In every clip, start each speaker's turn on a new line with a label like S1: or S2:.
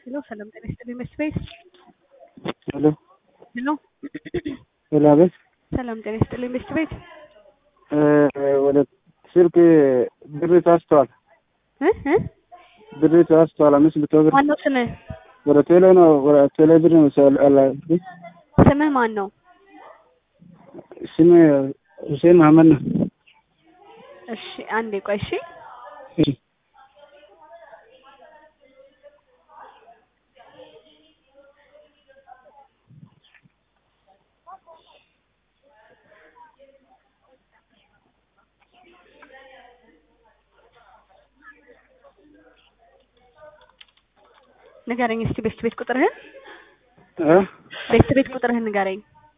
S1: ሄሎ ሰላም ጤና ይስጥልኝ መስት ቤት
S2: ሄሎ
S1: ሄሎ
S2: ሄሎ፣ አቤት።
S1: ሰላም ጤና ይስጥልኝ መስት ቤት
S2: ወደ ስልክ ብር ተወስቷል።
S1: እ እ
S2: ብር ተወስቷል። አምስት መቶ ብር
S1: ማነው ስምህ?
S2: ወደ ቴሌ ነው። ወደ ቴሌ ብር ነው ሰው አላ
S1: ስምህ ማን ነው?
S2: ስም ሁሴን መሀመድ ነው።
S1: እሺ አንዴ ቆይ እሺ
S2: እሺ
S1: ንገረኝ እስቲ ቤስት ቤት ቁጥርህን
S2: እ
S1: ቤስት ቤት ቁጥርህን ንገረኝ።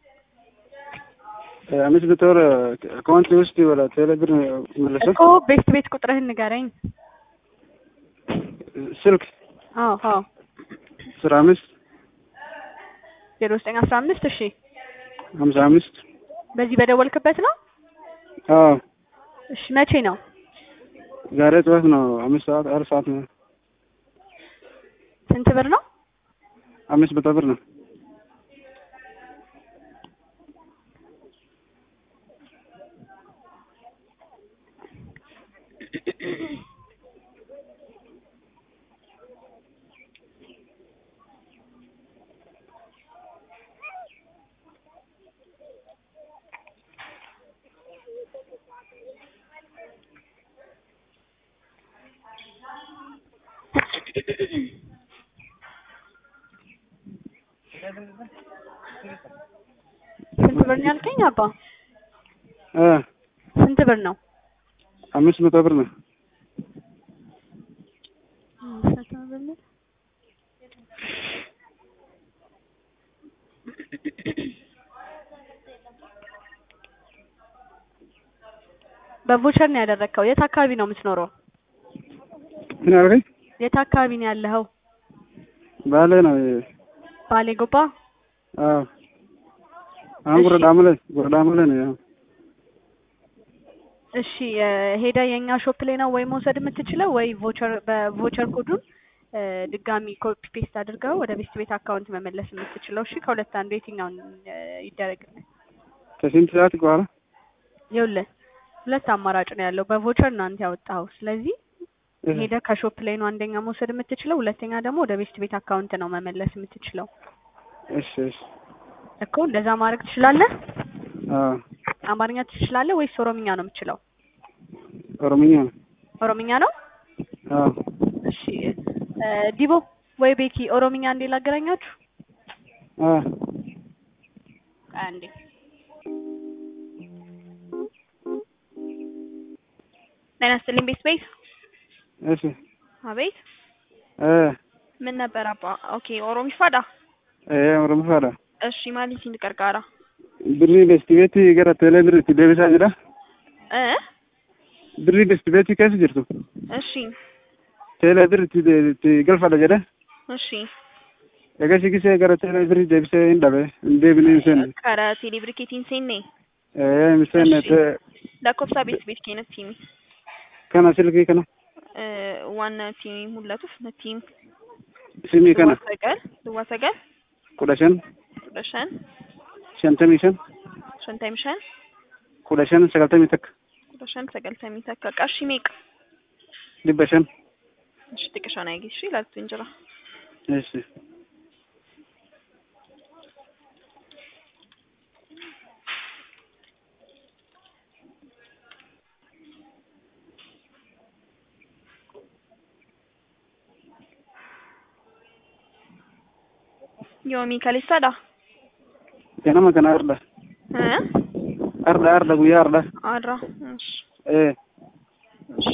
S2: አምስት መቶ ብር አካውንት ውስጥ ወደ ቴሌ ብር መለሰ።
S1: እኮ ቤስት ቤት ቁጥርህን ንገረኝ።
S2: ስልክ
S1: አዎ አዎ
S2: አስራ አምስት
S1: ዜሮ ዘጠኝ አስራ አምስት እሺ
S2: ሀምሳ አምስት
S1: በዚህ በደወልክበት ነው?
S2: አዎ
S1: እሺ መቼ ነው?
S2: ዛሬ ጠዋት ነው። አምስት ሰዓት አራት ሰዓት ነው።
S1: ስንት ብር ነው?
S2: አምስት መቶ ብር ነው።
S1: ስንት ብር ነው ያልከኝ አባ?
S2: እ
S1: ስንት ብር ነው?
S2: አምስት መቶ ብር ነው።
S1: አምስት መቶ ብር ነው። በቮቸር ነው ያደረግከው። የት አካባቢ ነው የምትኖረው?
S2: ምን አልከኝ?
S1: የት አካባቢ ነው ያለኸው?
S2: ባሌ ነው።
S1: ባሌ ጎባ።
S2: አዎ አሁን
S1: እሺ።
S2: ጉረዳሙ ላይ ጉረዳሙ ላይ ነው። ያው
S1: እሺ እ ሄዳ የኛ ሾፕ ላይ ነው ወይ መውሰድ የምትችለው ወይ ቮቸር በቮቸር ኮዱን እ ድጋሚ ኮፒ ፔስት አድርገው ወደ ቤስት ቤት አካውንት መመለስ የምትችለው። እሺ ከሁለት አንዱ የትኛውን እ ይደረግልህ?
S2: ከስንት ሰዓት በኋላ
S1: ይኸውልህ ሁለት አማራጭ ነው ያለው። በቮቸር ነው አንተ ያወጣኸው። ስለዚህ ሄደ ከሾፕ ላይ ነው አንደኛ መውሰድ የምትችለው፣ ሁለተኛ ደግሞ ወደ ቤስት ቤት አካውንት ነው መመለስ የምትችለው።
S2: እሺ እሺ
S1: እኮ እንደዛ ማድረግ ትችላለህ።
S2: አዎ
S1: አማርኛ ትችላለህ ወይስ ኦሮምኛ ነው የምትችለው?
S2: ኦሮምኛ ነው።
S1: ኦሮምኛ ነው።
S2: አዎ
S1: እሺ እ ዲቦ ወይ ቤኪ ኦሮምኛ እንዴ ላገናኛችሁ?
S2: አዎ
S1: አንዴ ጤና ይስጥልኝ ቤት ቤት
S2: እሺ
S1: አቤት
S2: እ
S3: ምን ነበር አባ? ኦኬ ኦሮሚፋዳ
S2: እ ኦሮሞ ፋዳ
S3: እሺ ማሊ ሲንድ ቀርቃራ
S2: ብሪ ቤስት ቤት gara ቴሌ ብር itti deebisaa jira
S3: እ
S2: birri best ቤት keessa jirtu
S3: እሺ
S2: teelee bir itti itti galfadha jedhe
S3: እሺ
S2: egaa sigisee gara teelee birri deebisee hin dhabe hin deebine hin seenne
S3: ከረ ቴሌብሪኬቲን ሴኔ
S2: ee hin seenne
S3: እሺ።
S2: te-
S3: ለኮብሳ ቤት ቤት ኬነት ቲሚ
S2: kana silkii kana
S3: እ ዋና ቲሚ ሙላቱፍ ነቲም
S2: simii kana
S3: ሰገል ድዋ ሰገል
S2: kudha shan
S3: ቁደሸን
S2: shantamii shan
S3: ሸንታይም ሸን
S2: kudha shan sagaltamii takka
S3: ቁደሸን ሰገልተሚ ተካ ቀሺ ሜቅ
S2: dhibba shan
S3: እሺ ጥቅሻን አይጊ እሺ ላልቱ እንጀራ
S2: እሺ
S3: ዮሚ ከሊሳዳ
S2: ganama kana arda
S3: እ
S2: arda arda guyyaa arda
S3: አድራ እሺ
S2: ee
S3: እሺ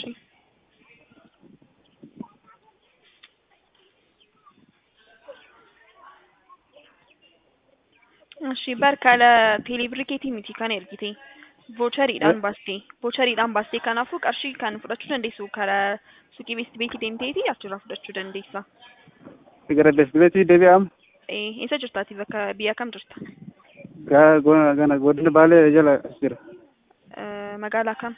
S3: እሺ በርከለ ቴሌብሪኬቲ ሚቲ ከነ ኤርጊቴ ቮቸሪidhaan baastee vocheriidhaan baastee kanaafuu qarshii kan fudhachuu dandeessu karaa suuqii beest beetii deemteeti achirraa fudhachuu dandeessa.
S2: gara best beetii deebi'am
S3: Eh, eessa jirtaati bakka biyya kam jirta?
S2: gaa go- gana godina baalee jala as jira
S3: Eh, magaalaa kam?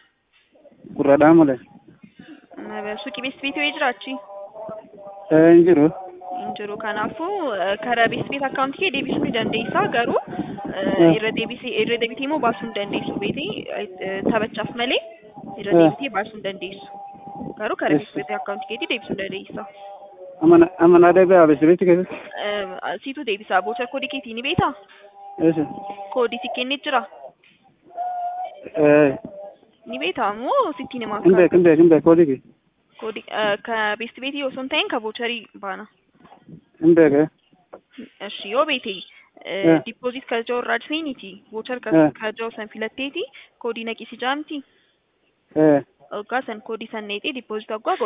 S2: gurraadhaa malee
S3: Eh, Suuqii beest beetii wayii jira achi?
S2: hin jiru
S3: hin jiru kanaafuu eh, karaa beest beet akkaawuntii kee deebisuu ni dandeessa garuu eh,
S2: Eh.
S3: irra deebisee irra deebitee immoo baasuu hin dandeessu beetii eh, taphachaaf malee irra
S2: Eh.
S3: deebitee baasuu hin dandeessu garuu karaa
S2: Yes.
S3: beest beet akkaawuntii keetii deebisuu ni dandeessa.
S2: Amana amana debe abesiriti keessatti.
S3: Eh, Siitu deebisaa boochar koodii keetii ni beektaa?
S2: Eessa?
S3: Koodii si kennee jira?
S2: Eh,
S3: Ni beektaa moo sitti himaa
S2: hin beek hin beek hin beek koodii kee.
S3: koodii eh, ka beest beetii osoo hin ta'in ka boocharii baana.
S2: Hin beek eh.
S3: እሺ yoo beete
S2: Eh.
S3: ዲፖዚት ከጃው ራድ ሴኒቲ ቮቸር
S2: Eh.
S3: ከጃው ሰን ፊለቴቲ ኮዲ ነቂ ሲጃምቲ
S2: Eh.
S3: ኦጋ ሰን ኮዲ ሰን ኔጤ ዲፖዚት አጓ